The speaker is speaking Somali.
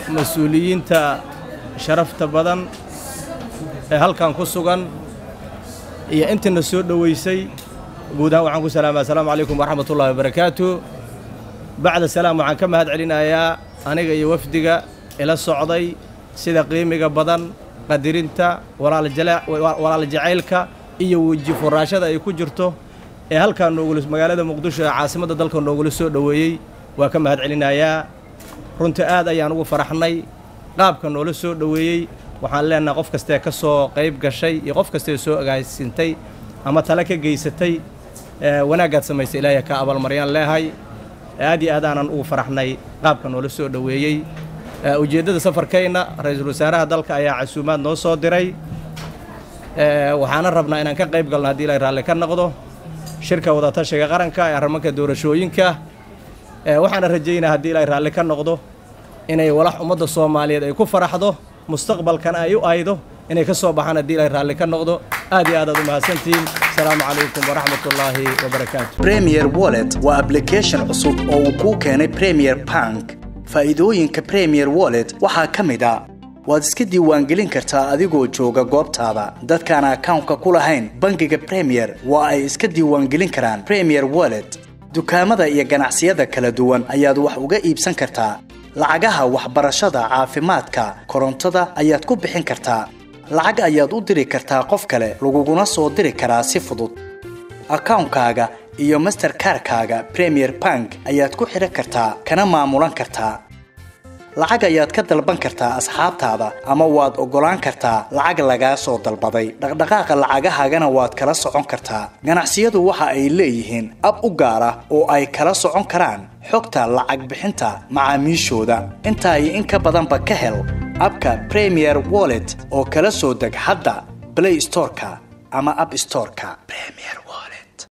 mas-uuliyiinta sharafta badan ee halkan ku sugan iyo intiina soo dhoweysay guud ahaan waxaan ku salaamaya asalaamu calaykum waraxmatullahi wabarakaatu bacda salaam waxaan ka mahad celinayaa aniga iyo wafdiga ila socday sida qiimiga badan qadirinta walaal jacaylka iyo weji furaashada ay ku jirto ee halkaan noogula magaalada muqdisho ee caasimadda dalka noogula soo dhoweeyey waa ka mahad celinayaa runtii aad ayaan ugu faraxnay qaabka noola soo dhoweeyey waxaan leenahay qof kastee ka soo qayb gashay iyo qof kastee soo agaasintay ama tale ka geysatay wanaaggaad samaysay ilaahay ka abaalmaryaan leehay aad iyo aad aanan ugu faraxnay qaabka noola soo dhoweeyey ujeeddada safarkayna ra-iisul wasaaraha dalka ayaa casuumaad noo soo diray waxaana rabnaa inaan ka qayb galno haddii ilaahay raalli ka noqdo shirka wadatashiga qaranka ee arrimanka doorashooyinka waxaana rajaynaa haddii ilaahay raalli ka noqdo inay walax ummadda soomaaliyeed ay ku faraxdo mustaqbalkana ay u aydo inay ka soo baxaan haddii ilaahay raalli ka noqdo aad iyo aad aad u mahadsantihiin asalaamu calaykum waraxmatullaahi wabarakaatu premier wallet waa application cusub oo uu kuu keenay premier bank faa'iidooyinka premier wallet waxaa ka mid a waad iska diiwaangelin kartaa adigoo jooga goobtaada dadkaan akawnka ku lahayn bangiga premier waa ay iska diiwaangelin karaan premier wallet dukaamada iyo ganacsiyada kala duwan ayaad wax uga iibsan kartaa lacagaha waxbarashada caafimaadka korontada ayaad ku bixin kartaa lacag ayaad u diri kartaa qof kale laguguna soo diri karaa si fudud akawnkaaga iyo masterkarkaaga premier bank ayaad ku xidhan kartaa kana maamulan kartaa lacag ayaad ka dalban kartaa asxaabtaada ama waad oggolaan kartaa lacag lagaa soo dalbaday dhaqdhaqaaqa lacagahaagana waad kala socon kartaa ganacsiyadu waxa ay leeyihiin ab u gaar ah oo ay kala socon karaan xogta lacag bixinta macaamiishooda intaa iyo in ka badanba ka hel abka premier wallet oo kala soo deg hadda blay storeka ama ab storeka